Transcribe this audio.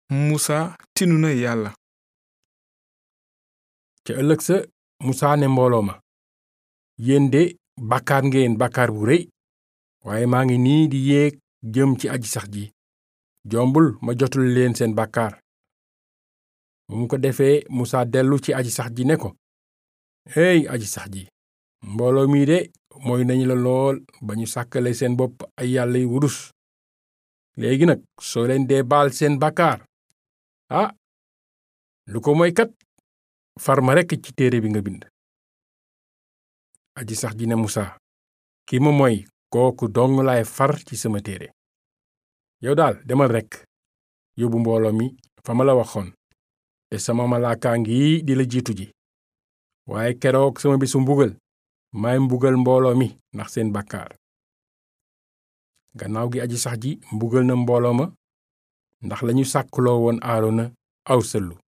musa tinu na yàlla ca ëllëg sa musaa ne mbooloo ma yéen de bàkkaar ngeen bàkkaar bu rëy waaye maa ngi nii di yéeg jëm ci aji sax ji jombul ma jotul leen seen bàkkaar bu mu ko defee musaa dellu ci aji sax ji ne ko hey aji sax ji mbooloo mii de mooy nañu la lool ba ñu sàkkale seen bopp ay yàlla yu wurus léegi nag soo leen dee baal seen bàkkaar ah lu ko mooy kat far ma rekk ci téere bi nga bind aji sax ji ne musaa ki ma mooy kooku dong laay far ci sama téere yow daal demal rekk yóbbu mbooloo mi fa ma la waxoon te sama malaakaa ngi di la jiitu ji waaye keroog sama bisu mbugal maay mbugal mbooloo mi ndax seen bàkkaar gannaaw gi aji sax ji mbugal na mbooloo ma ndax lañu sàkkloo woon aarona aw sëllu